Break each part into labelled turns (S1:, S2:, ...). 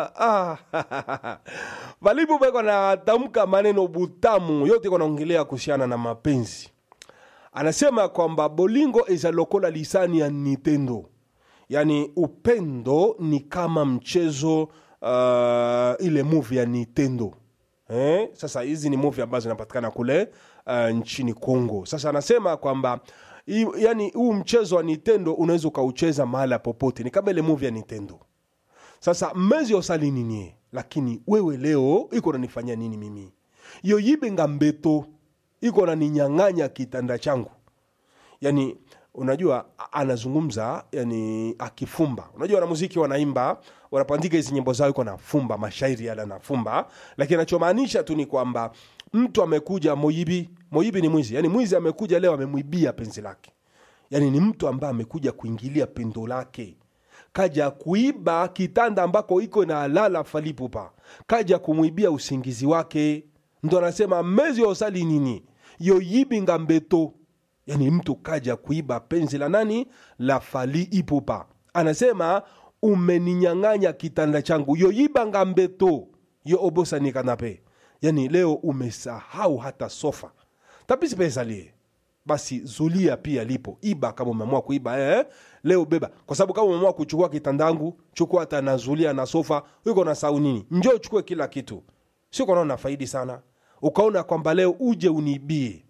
S1: ah, valipo beko natamka maneno butamu yote iko naongelea kuhusiana na mapenzi anasema kwamba bolingo eza lokola lisani ya nintendo yaani upendo ni kama mchezo uh, ile movie ya nintendo eh? sasa hizi ni movie ambazo zinapatikana kule uh, nchini congo sasa anasema kwamba i- yani huu mchezo wa nintendo unaweza ukaucheza mahala popote ni kama ile movie ya nintendo sasa mmezi osali nini lakini wewe leo iko nanifanyia nini mimi yoyibenga mbeto iko naninyang'anya kitanda changu yani unajua a- anazungumza yani akifumba unajua wanamuziki wanaimba wanapandika hizi nyimbo zao iko nafumba mashairi yale anafumba lakini anachomaanisha tu ni kwamba mtu amekuja moibi moibi ni mwizi yani mwizi amekuja leo amemwibia penzi lake yani ni mtu ambaye amekuja kuingilia pendo lake kaja kuiba kitanda ambako iko na lala falipupa kaja kumwibia usingizi wake ndo anasema mezi osali nini yoyibinga mbeto yani mtu kaja kuiba penzi la nani la fali ipupa anasema umeninyang'anya kitanda changu yoyibanga mbeto yo obosani kanape yani leo umesahau hata sofa tapisi pesalie basi zulia pia lipo iba kama umeamua kuiba eh? leo beba kwa sababu kama umeamua kuchukua kitandangu chukua hata na zulia na sofa uko na sau nini njoo uchukue kila kitu sio kwa naona faidi sana ukaona kwamba leo uje uniibie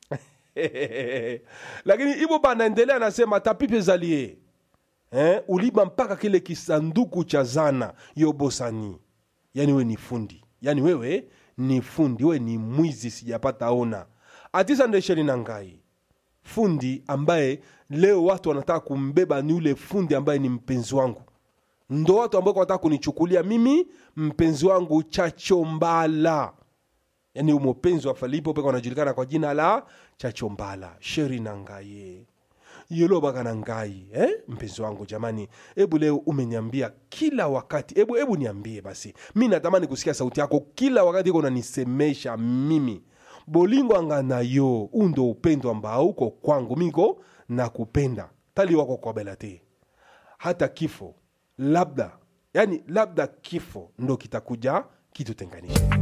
S1: lakini hivyo banaendelea anasema tapipe zalie eh? uliba mpaka kile kisanduku cha zana yobosani yani wewe ni fundi yani wewe ni fundi wewe ni mwizi sijapata ona atisa ndesheni na ngai fundi ambaye leo watu wanataka kumbeba ni ule fundi ambaye ni mpenzi wangu ndo watu ambao wanataka kunichukulia mimi mpenzi wangu chachombala yani umopenzi wa falipo peka wanajulikana kwa jina la chachombala sheri na ngaye yolobaka na ngai eh? mpenzi wangu jamani hebu leo umeniambia kila wakati hebu hebu niambie basi mi natamani kusikia sauti yako kila wakati iko unanisemesha mimi bolingo anga na yo huu ndo upendo ambao uko kwangu miko na kupenda tali wako kwa bela te hata kifo labda yani labda kifo ndo kitakuja kitutenganisha